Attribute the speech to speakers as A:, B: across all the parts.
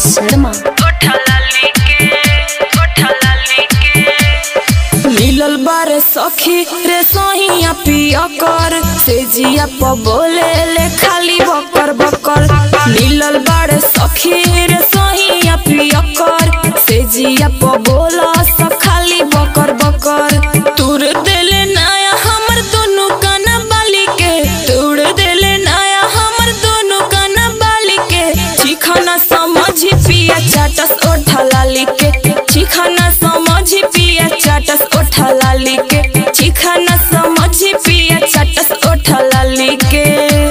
A: शर्मा
B: मिलल बारे सखी रे सहिया पिया कर से जिया प बोले ले खाली बकर बकर मिलल बारे सखी रे सहिया पिया कर से जिया प बोला स खाली बकर बकर तूर देले नाया हमर दोनों काना बाली के तूर देले नाया हमर दोनों काना बाली के चिखाना समझी पिया चाटस ओठा लाली के चिखाना समझी पिया चाटस ओठा लाली के चिखाना समझी पिया चाटस ओठा लाली के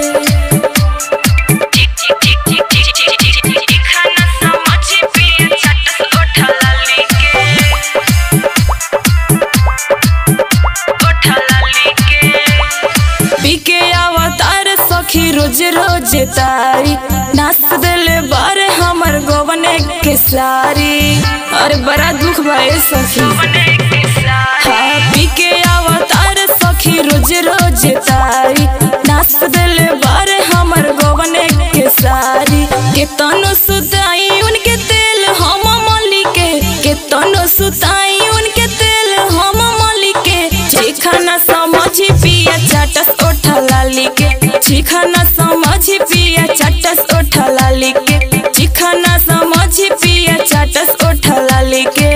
B: पीके अवतार सखी रोज रोज तारी नाच दिले बारे हमर गोवने के सारी अरे बड़ा दुख भाई सखी हाँ पीके अवतार सखी रोज रोज तारी नाच दिले बारे हमर गोवने के सारी केतनो सुताई उनके तेल हम मली के केतनो सुताई उनके तेल हम मली के चिखाना समझी पिया चाटस ओठा लाली के चिखाना समझी पिया चाटस ओठा लाली के चिखाना समझी पिया चाटस ओठा लाली के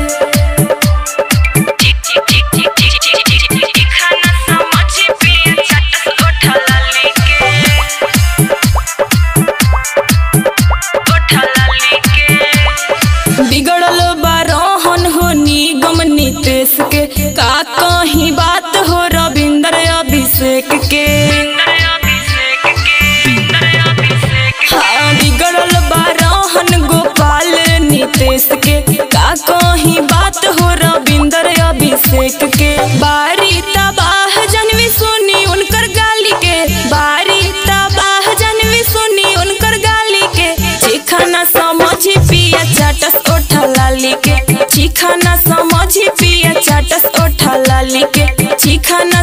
B: बिगड़ल बारोहन हो निगम नितेश के का कहीं बात हो रविंद्र अभिषेक के हाँ बिगड़ल बारोहन गोपाल नितेश के का कहीं बात हो रविंद्र अभिषेक के बारी तबाह जनवी सुनी उनकर गाली के बारी तबाह जनवी सुनी उनकर गाली के चिखाना समझी पिया चाटस ओठा लाली के चिखाना समझी पिया चाटस ओठा लाली के चिखाना